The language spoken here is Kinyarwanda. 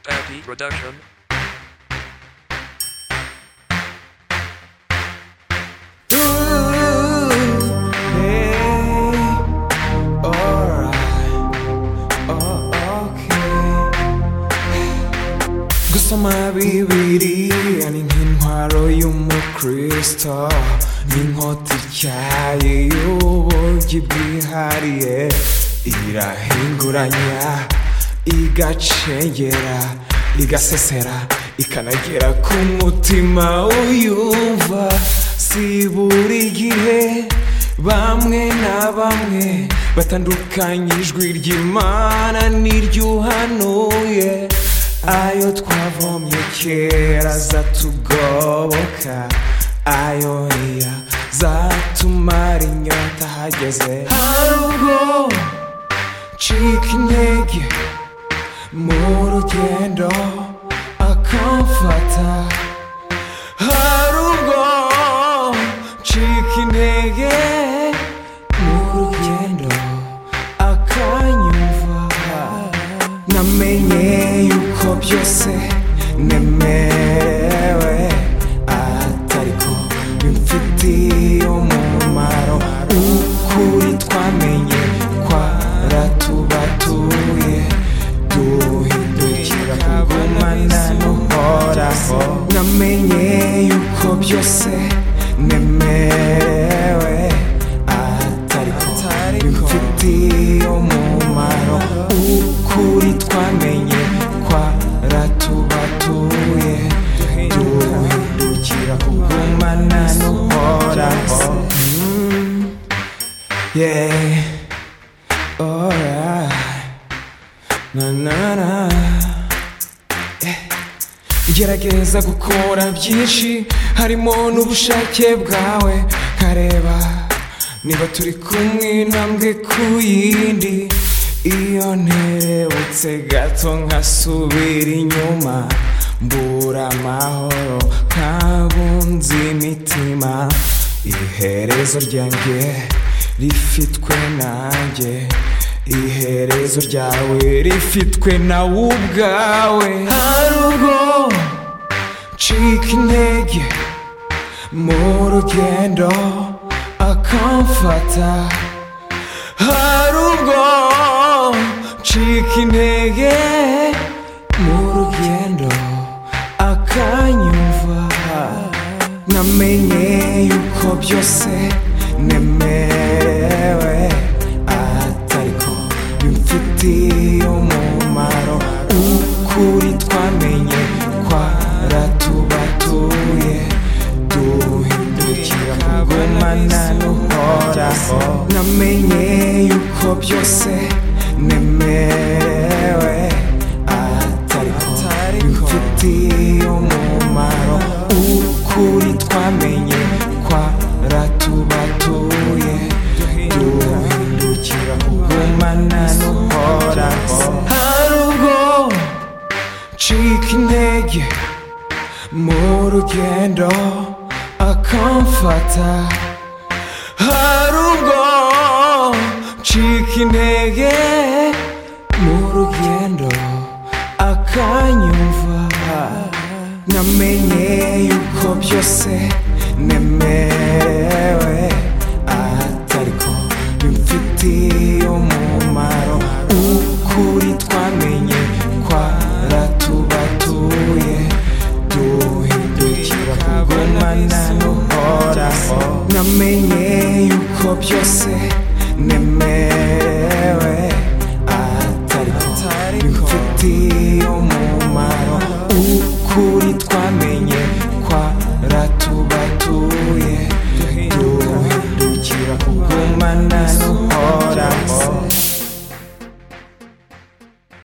Paddy Production. Ooh, hey, alright, oh, okay. Gusto mabibiri Ani nk'intwaro y'umukristo N'inkota ityaye y'uburyo bwihariye Irahinguranya, igacengera Igasesera, ikanagera ku mutima uyumva Si buri gihe bamwe na bamwe batandukanya ijwi ry'imana n'iryuhanuye ayo twavomye kera zatugoboka ayo iya zatumara inyota hageze hari ubwo ncika intege mu rugendo akamfata hari ubwo ncika intege mu rugendo akanyumva namenye yuko byose nemerewe atariko bimfitiye umumaro ukuri twamenye kwaratubatuye duhindukira kugumana n'uhoraho namenye yuko byose nemerewe atariko bimfitiye umumaro ukuri twamenye kwaratubatuye duhindukira kugumana n'uhoraho Mm, yeah alright na na na gerageza gukora byinshi harimo n'ubushake bwawe kareba niba turi kumwe intambwe ku yindi iyo nterebutse gato nkasubira inyuma mbura amahoro nkabunze imitima iherezo ryanjye rifitwe nanjye iherezo ryawe rifitwe nawe ubwawe hari ubwo ncika intege mu rugendo akamfata hari ubwo ncika intege mu rugendo akanyumva namenye yuko byose nemerewe atariko bimfitiye umumaro ukuri twamenye kwaratubatuye duhindukira kugumana n'uhoraho namenye yuko byose nemerewe atariko bimfitiye umumaro ukuri twamenye kwaratubatuye duhindukira kugumana n'uhoraho hari ubwo ncika intege mu rugendo akamfata hari ubwo ncika intege mu rugendo akanyumva namenye yuko byose nemerewe atariko bimfitiye umumaro ukuri twamenye kwaratubatuye duhindukira kugumana n'uhoraho namenye yuko byose nemerewe atariko bimfitiye umumaro ukuri twamenye kwaratubatuye duhindukira kugumana n'uhoraho